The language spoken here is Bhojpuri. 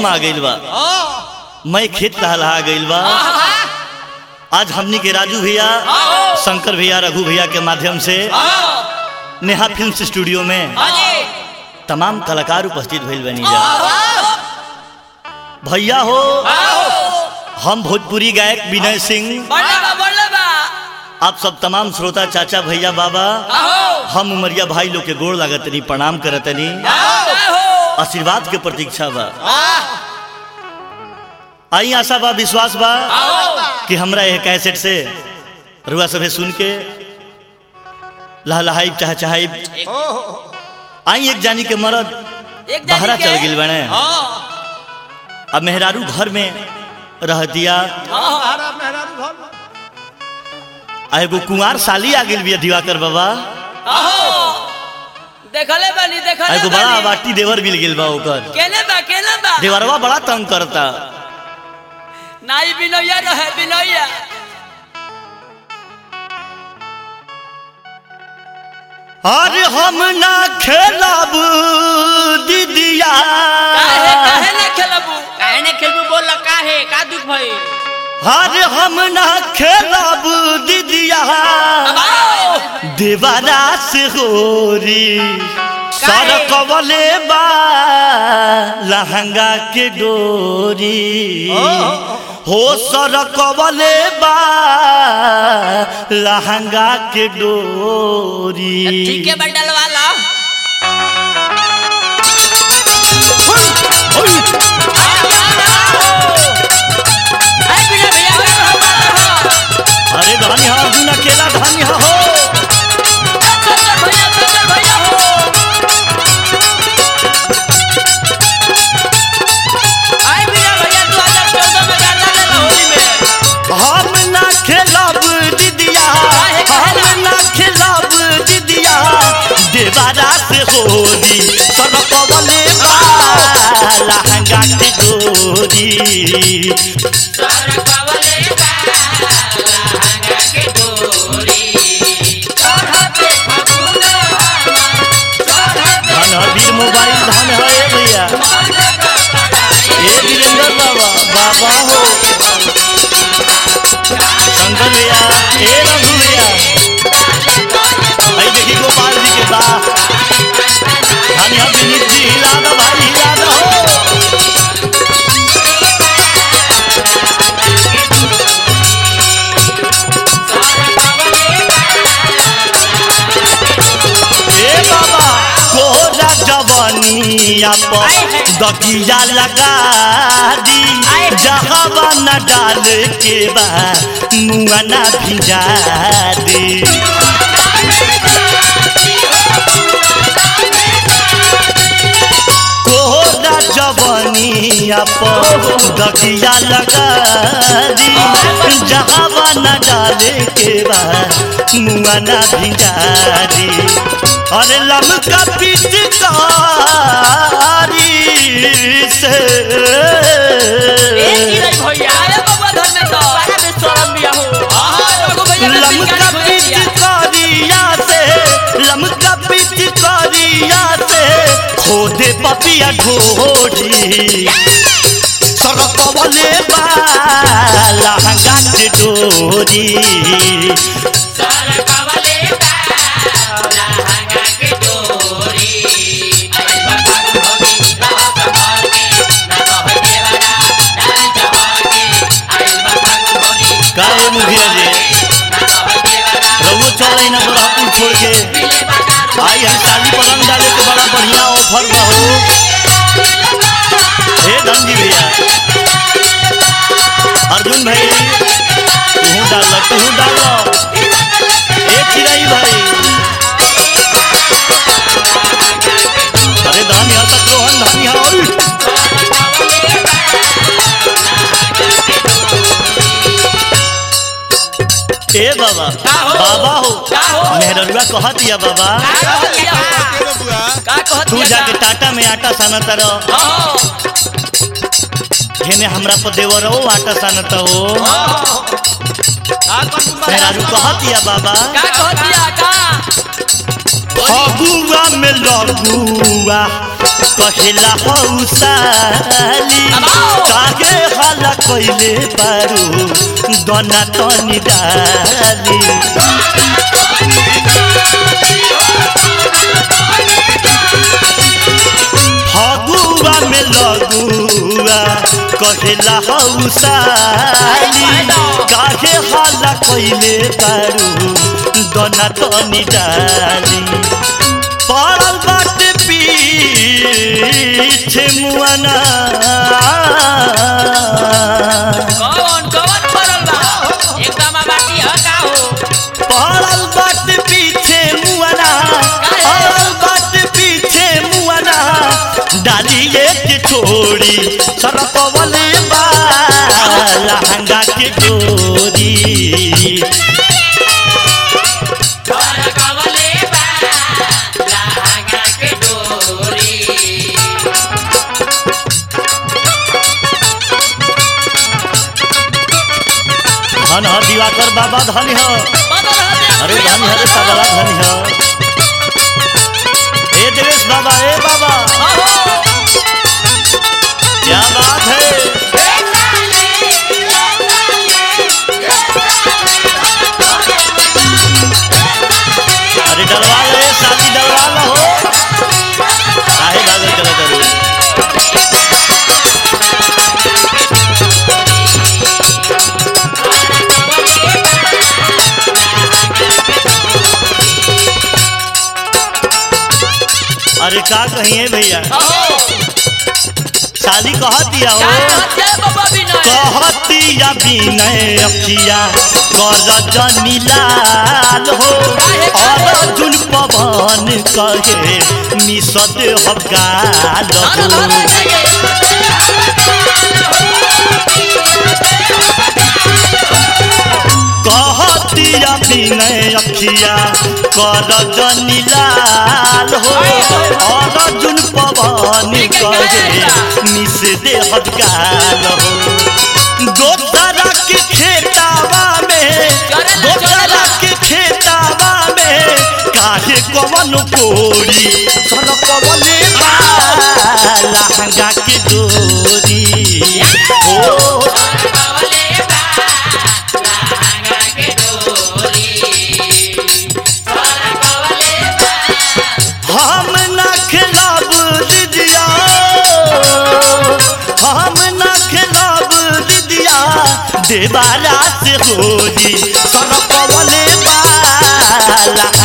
आ गइल बा मैं खेत लहलहा गइल बा आज हमनी के राजू भैया शंकर भैया रघु भैया के माध्यम से नेहा फिल्म स्टूडियो में तमाम कलाकार उपस्थित भइल बनी जा भैया हो हम भोजपुरी गायक विनय सिंह आप सब तमाम श्रोता चाचा भैया बाबा हम उमरिया भाई लोग के गोड़ लागतनी प्रणाम करतनी आशीर्वाद के प्रतीक्षा बा आई आशा बा विश्वास बा कि हमरा यह कैसेट से रुआ सभे सुन के लहलहाई चाह चाहे आई एक जानी के मरद बहरा चल गिल बने अब मेहरारू घर में रह दिया आ एगो कुंवार साली आ गेल बिया दिवाकर बाबा देखले बानी आ देखले एगो बड़ा बानी बाटी देवर मिल गेल बा ओकर केने बा केने बा देवरवा बड़ा तंग करता नाई बिनोया रहे बिनोया अरे हम ना खेलब दीदिया काहे काहे ना खेलबू काहे ने खेलबू बोल काहे का दुख भई अरे हम ना खेलब दीदिया आओ देवारा से होरी सर कवले बा लहंगा के डोरी हो सर कवले बा लहंगा के डोरी ठीक है बंडल वाला आई बिना भैया अरे धनी हा अर्जुन अकेला धनी हा हो भैया भैया भैया हो आई बिना भैया 2014 में गाना ले होली में हम ना खेलब दीदिया हम ना खेलब दीदिया देवारा से होली सर कवले बा लहंगा के डोरी सर कवले बा लहंगा के डोरी चढ़ते फगुन चढ़ते धन है वीर मोबाइल धन है ए भैया ए वीरेंद्र बाबा बाबा हो शंकर भैया ए रघु भैया भाई देखी गोपाल जी के बा धन है विनीत जी हिला दो भाई हिला दो हो ए बाबा कोरा जवानिया पर दकिया लगा दी जहवा न डाल के बा मुआ न भिजा दी कोरा जवानिया पर दकिया लगा दी जहवा न डाल के बा मुआ न भिजा दी अरे लमका पिचकारी से ए नीरज भैया आया बाबा घर में तो बड़ा बेशरम बिया हो हां रघु भैया ने लमका पिचकारिया से लमका पिचकारिया से खोदे पपिया ढोरी सड़क वाले बा लहंगा के डोरी सर कवले बा लहंगा के डोरी आई बाबा भोगी रह संभाल के ना रह देवरा डाल जवान के आई बाबा भोगी काहे मुखिया जी ना रह देवरा रउओ चल ना बरापुर छोड़ के दिले बाजार आई हम साली पलंग डाले के बड़ा बढ़िया ऑफर बा हो हे धनजी भैया अर्जुन भाई तू डाल तू डाल ए चिराई भाई अरे धान यहाँ तक रोहन धान यहाँ और ए बाबा का हो? बाबा हो का हो? मेहररुआ कह दिया बाबा का कहत तू जाके टाटा में आटा सानत रह हां घेने हमरा पर देवर हो आटा सानत हो का कर मेहरारू कह दिया बाबा का कहत दिया का फगुआ में लगुआ कहेला हौसाली काहे हाला कइले बारू दना तनी डाली फगुआ में लगुआ कहेला हौसाली काहे हाला कइले बारू दना तनी डाली पड़ल बाटे पीछे मुआना कौन कौन पड़ल बा एकदम बाटी ह का हो पड़ल बाटे पीछे मुआना पड़ल बाटे पीछे मुआना डालिए के छोड़ी सरपवले बा लहंगा के डोरी सरकवले बा लहंगा के डोरी धन ह दिवाकर बाबा धन ह बदल हते अरे धन ह रे सबला धन ह ए देवेश बाबा ए बाबा क्या बात है अरे डलवा ले शादी डलवा लो काहे भागल चले करू अरे का कहिए भैया शादी कह दिया हो कहतिया बिनय अखिया कर जनी लाल हो अर्जुन पवन कहे मिसद हगाल हो कहतिया बिनय अखिया कर जनी लाल हो अर्जुन पवन कहे मिस दे हगाल हो दोसरा के खेतावा में दोसरा के खेतावा में काहे कवन कोरी सन कवले बा लहंगा के डोरी ओ हम ना खिलाब दिदिया हम ना खिलाब दिदिया देवारा से होली सरपवले बाला